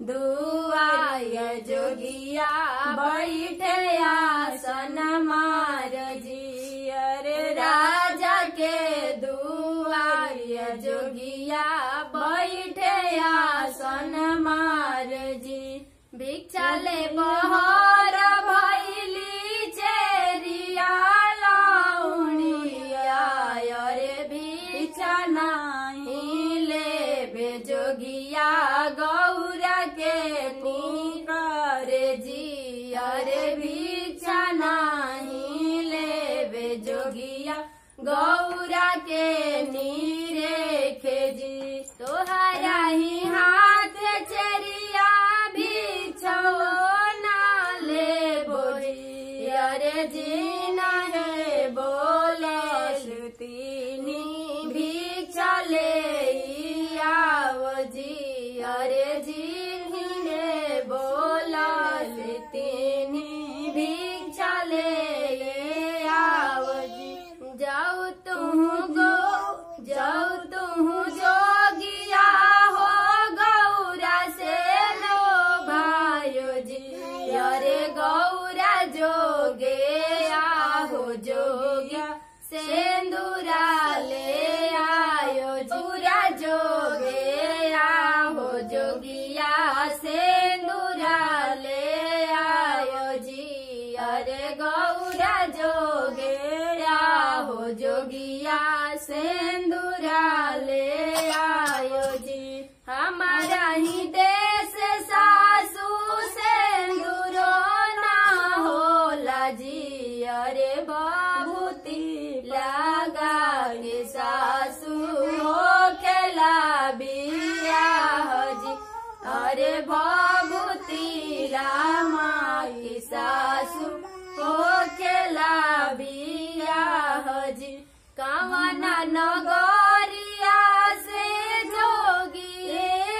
दुआय जोगिया बैठे आसन मार जी अरे राजा के दुआय जोगिया बैठे आसन मार जी भिक्षा ले बहर भैली चेरिया लाउनिया अरे भिक्षा नाही ले जोगिया गौरा के नीकर जी अरे भिक्षा नाही ले जोगिया गौरा के नीरे खेजी तोहरा ही हाथ चरिया भिक्षो ना ले बोली अरे जी नहीं बोले श्रुतिनी भिक्षा ले आओ जी अरे जी ने बोला श्रुतिनी भिक्षा ले आओ जी जाओ तुम गो जाओ तुम जोगिया हो गौरा से लो भायो जी अरे गौरा जोगे आहो जोगिया सेंदूरा ले आयो जोरा जोगे आहो जोगिया सेंदूरा ले आयो जी अरे गौरा जोगे आहो जोगिया सेंदूरा ले आयो जी हमारा ही देश सासू सेंदूरो ना होला जी अरे बाबूती लगा के सासू हो खेला बिया जी अरे बाबूती रामा की सासू हो खेला बिया जी कामना नगरिया से जोगी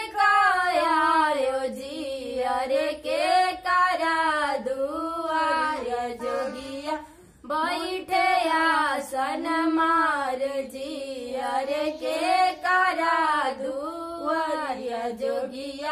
कायो जी अरे के करा दुआर जोगिया बैठे आसन मार जी अरे के करा दुआर जोगिया